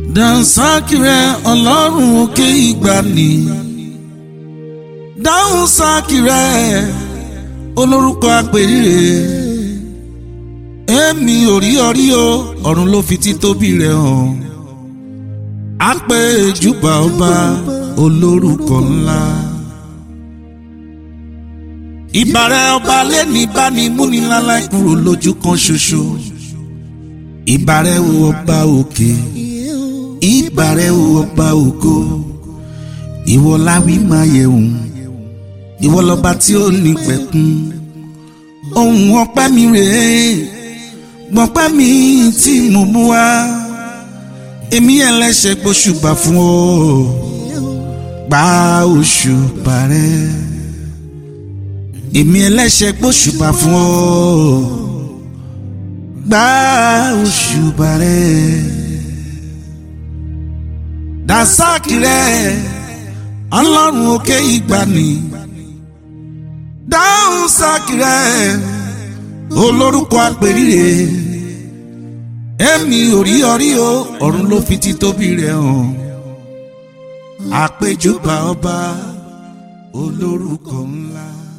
dansaki rẹ ọlọ́run òkè ìgbàanì dáhùn sáàkì rẹ olórúkọ àpèrire èmi ò rí ọrí o ọ̀run ló fi títóbi rẹ̀ hàn àpè ìjùbà ọba olórúkọ ńlá ìbàrẹ̀ ọba lẹ́ni báni múnilálá kúrò lójú kan ṣoṣo ìbàrẹ̀ wo ọba òkè ìbàrẹ̀ wo ọba ògo ìwọ láwí máa yẹ̀wùn ìwọ lọba tí ó ní pẹ̀kun ohun ọpẹ́ mi rèé gbọ̀npẹ́ mi tí mo mú wá èmi ẹlẹ́ṣẹ̀ gbóṣùbà fún ọ gba òṣùbà rẹ èmi ẹlẹ́ṣẹ̀ gbóṣùbà fún ọ gba òṣùbà rẹ dasaki rẹ ọlọ́run òkè ìgbàanì dáhùn sáàkì rẹ olórúkọ àpèrire èmi ò rí ọrí o ọ̀run ló fi títóbi rẹ̀ hàn àpèjúbà ọba olórúkọ ńlá.